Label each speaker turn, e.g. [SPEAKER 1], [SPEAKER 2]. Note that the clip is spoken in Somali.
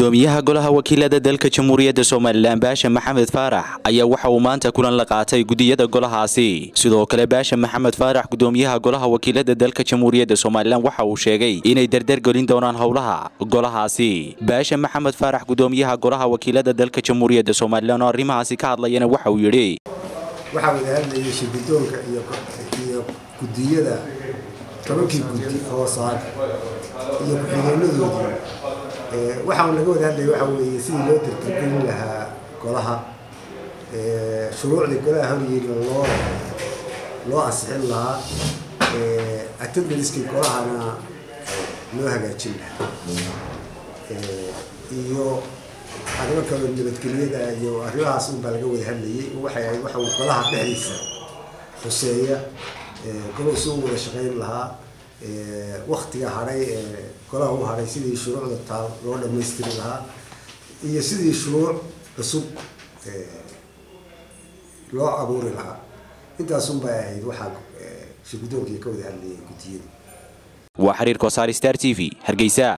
[SPEAKER 1] gudoomiyaha golaha wakiilada dalka jamhuuriyadda somalilan baasha maxamed faarax ayaa waxa uu maanta kulan la qaatay gudiyada golahaasi sidoo kale baasha maxamed faarax gudoomiyaha golaha wakiilada dalka jamhuuriyadda somalilan waxa uu sheegay inay dardargelin doonaan howlaha golahaasi baasha maxamed faarax gudoomiyaha golaha wakiilada dalka jamhuuriyadda somalilan oo arrimahaasi ka hadlayana waxa uu yidhi
[SPEAKER 2] waxaa wada hadlayay shirgudoonka iyo iyo gudiyada tobankii gudi hoosaad iyo ku-xigeenadoodii waxaan laga wada hadlaya waxa weeye sidii loo dardargelin lahaa golaha shuruucdii golaha horyeela loo loo ansixin lahaa attendaniskii golahana loo hagaajin lahaa iyo arrimo kaloo nabadgelyada iyo arrimahaas unbaa laga wada hadlayay waxay ahayd waxa uu golaha dhexdiisa xuseeya golahu si u wada shaqayn lahaa waktiga hadhay ee golaha u hadhay sidii shuruucda taal loo dhammaystiri lahaa iyo sidii shuruuc cusub loo abuuri lahaa intaasunbay ahayd waxaa shirgudoonkii ka wada hadlayay gudiyada
[SPEAKER 1] waa xiriir kosaar star t v hargeysa